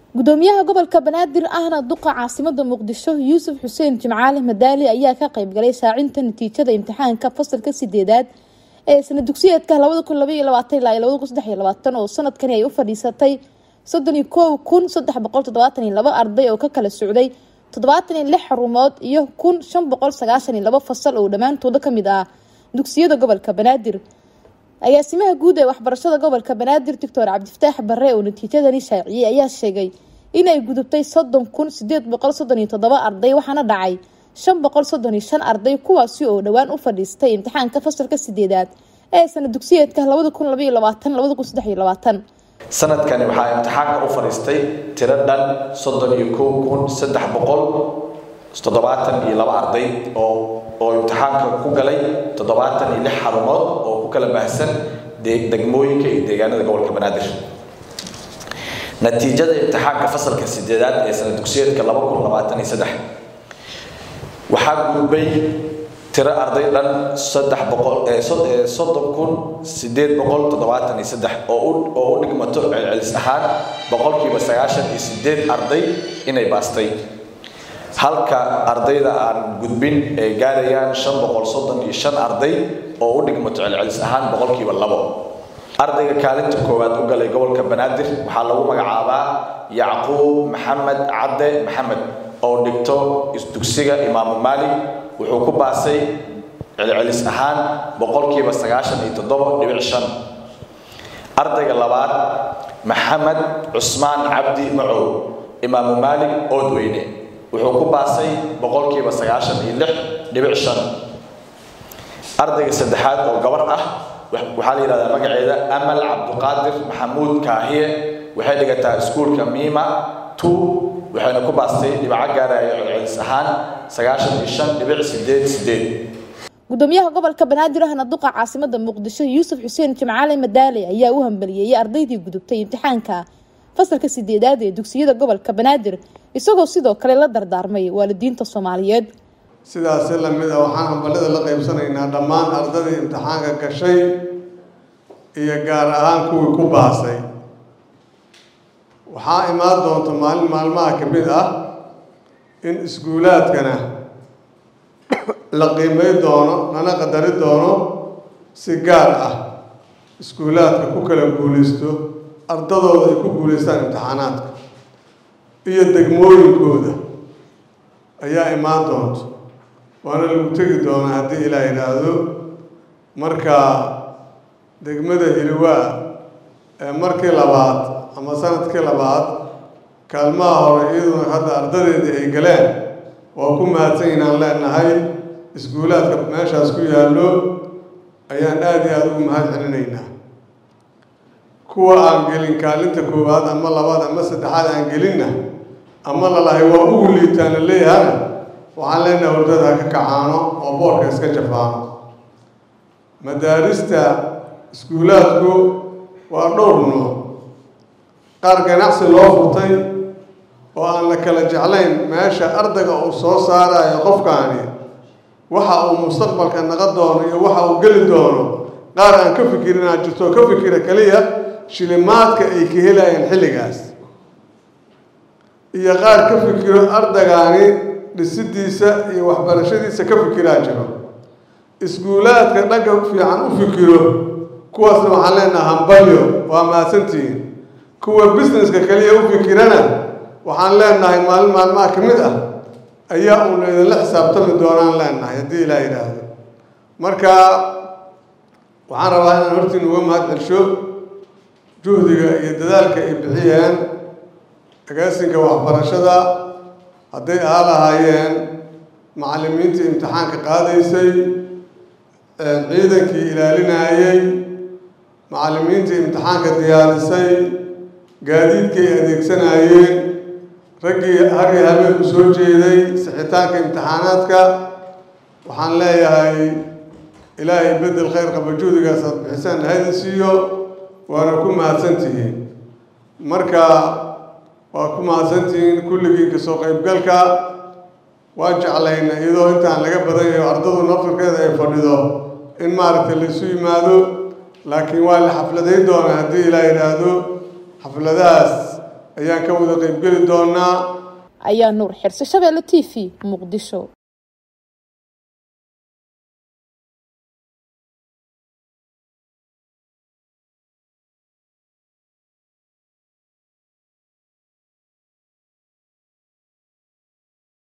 gudoomiyaha gobolka banaadir ahna duqa caasimada muqdisho yuusuf xuseen jimcaale madaali ayaa ka qeybgalay shaacinta natiijada imtixaanka fasalka sideedaad ee sana dugsiyeedka labada kun labaiyo labaatan ilaa iyo labada kun saddex iyo labaatan oo sanadkani ay u fadhiisatay soddon iyo kow kun saddex boqol toddobaatan iyo labo arday oo ka kala socday toddobaatan iyo lix xarumood iyo kun shan boqol sagaashan iyo labo fasal oo dhammaantooda kamid ah dugsiyada gobolka banaadir agaasimaha guud ee waxbarashada gobolka banaadir doctor cabdifataax bare oo natiijadani shaaciyey ayaa sheegay inay gudubtay soddon kun sideed boqol soddon iyo toddoba arday waxaana dhacay shan boqol soddon iyo shan arday kuwaasi oo dhowaan u fadhiistay imtixaanka fasalka sideedaad ee sana dugsiyeedka labada kun labaiyo labaatan labada kun saddex iyo labaatan sanadkani waxaa imtixaanka u fadhiistay tiro dhan soddon iyo kow kun saddex boqol toddobaatan iyo laba arday oo oo imtixaanka ku galay toddobaatan iyo lix xarumood oo ku kala baahsan degmooyinka iyo deegaanada gobolka banaadir natiijada imtixaanka fasalka sideedaad ee sana dugsiyeedka laba kun labaatan iyo saddex waxaa gudbay tiro arday dhan saddex boqol soddon kun sideed boqol toddobaatan iyo saddex oo oo u dhigmato celcelis ahaan boqolkiiba sagaashan iyo sideed arday inay baastay halka ardayda aan gudbin ay gaarayaan shan boqol soddon iyo shan arday oo u dhigmato celcelis ahaan boqolkiiba labo ardayga kaalinta koowaad u galay gobolka banaadir waxaa lagu magacaabaa yacquub maxamed cadde maxamed oo dhigto isdugsiga imaamu maalik wuxuu ku baasay celcelis ahaan boqolkiiba sagaashan iyo toddoba dhibic shan ardayga labaad maxamed cusmaan cabdi macow imaamu maalik oodweyne wuxuu ku baasay boqolkiiba sagaashan iyo lix dhibic shan ardayga saddexaad oo gabar ah waxaa la yidhahdaa magaceeda amal cabduqaadir maxamuud kaahiye waxay dhigataa iskuulka miima two waxayna ku baastay dhibaco gaaraya celcelis ahaan sagaashan iyo shan dhibic sideed sideed gudoomiyaha gobolka banaadir ahna duqa caasimada muqdisho yuusuf xuseen jimcaale madaale ayaa u hambaliyeeyay ardaydii gudubtay imtixaanka fasalka sideedaad ee dugsiyada gobolka banaadir isagoo sidoo kale la dardaarmay waalidiinta soomaaliyeed sidaasi lamid ah waxaan hambalada la qaybsanaynaa dhammaan ardadii imtixaanka gashay iyo gaar ahaan kuwii ku baasay waxaa imaan doonta maalin maalmaha ka mid ah in iskuulaadkana la qiimay doono lana qadari doono si gaar ah iskuulaadka ku kala guulaysto ardadooda ay ku guulaystaan imtixaanaadka iyo degmooyinkooda ayaa imaan doonta waana lagu tegi doonaa haddii ilaa yidhaahdo marka degmada hiliwaa ee markii labaad ama sanadkii labaad kaalmaha hore iyaduna hadda ardadeedii ay galeen waa ku mahadsan inaan leenahay iskuulaadka meeshaas ku yaallo ayaan aada iyo aada ugu mahad celinaynaa kuwa aan gelin kaalinta koowaad ama labaad ama saddexaad aan gelinna ama lalahay waa ugu liitaan la leeyahana waxaan leenahay hordada ha ka kacaano oo boorka iska jafaano madaarista iskuulaadku waa dhowr nooc qaar ganacsi loo furtay oo aan la kala jeclayn meesha ardayga uu soo saarayo qofkaani waxa uu mustaqbalka naqa doono iyo waxa uu geli doono qaar aan ka fikirin aa jirto oo ka fikira keliya shilimaadka ay ka helayeen xilligaas iyo qaar ka fikiro ardagaani dhisidiisa iyo waxbarashadiisa ka fikiraa jiro iskuulaadka dhanka fiican u fikiro kuwaasna waxaan leenaha hambalyo waa mahadsantihiin kuwa busineska kaliya u fikirana waxaan leenahay maalin maalmaha ka mid ah ayaa uuna idinla xisaabtami doonaan leenahay haddii ilaa yidhaahdo marka waxaan rabaa inaan hortiin uga mahad celsho juhdiga iyo dadaalka ay bixiyeen agaasinka waxbarashada hadday ahaa lahaayeen macallimiintii imtixaanka qaadaysay ciidankii ilaalinayey macallimiintii imtixaanka diyaarisay gaadiidkii ay adeegsanayeen raggii hargii habeen u soo jeeday sixitaanka imtixaanaadka waxaan leeyahay ilaahay bedel khayr qaba juhdigaas aad bixisaan haydin siiyo waana ku mahadsantihiin marka waa ku mahadsantihiin kulligii kasoo qaybgalka waa jeclayna iyadoo intaan laga badan yahay ardadu nafirkeeda ay fadhido in maaragtay laisu yimaado laakiin waa la xafladayn doonaa haddii ilaa yidhaahdo xafladahaas ayaan ka wada qeybgeli doonaa ayaa nuur xirse shabeelle t v muqdisho